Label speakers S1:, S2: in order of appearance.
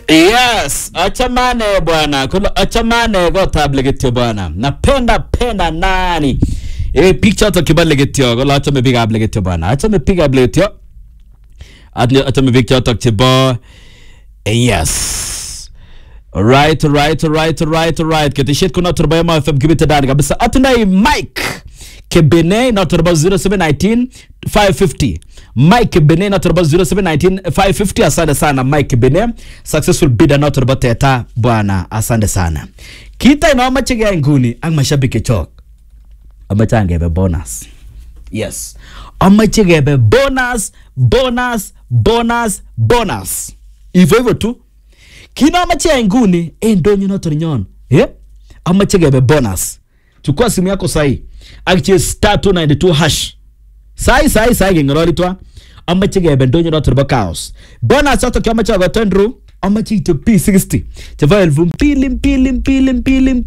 S1: Yes, achamane bwana, kula achamane kotab leketyo bwana. Napenda penda nani? Eh, biik chotok kibo leketyo, kula achame biikab leketyo bwana. Achame biikab leketyo. Atle achame biik chotok chebo eh, yes. Alright, alright, alright, alright, alright. Keteshet kuna turbo ya FM kibite ndani kabisa. Atundai Mike Kebene na turbo 0719 550. Mike Kebene na turbo 0719 550. Asante sana Mike Kebene. Successful bidder na turbo teta bwana. Asante sana. Kita inaomache keyai nguni ak mashabiki chok. Amache angebe bonus. Yes. Amache kebe bonus, bonus, bonus, bonus. Hivyo hivyo tu. Kinaamache ya nguni eh, ndonyo noto nyon. Eh? Amache kebe bonus. Chukua simu yako sahi. Akichie star 292 hash. Sahi sahi sahi kengoroli twa. Amache kebe ndonyo noto nebo chaos. Bonus yoto kiamache agoto ndru. Amache ito P60. Cheva elfu mbili mbili mbili mbili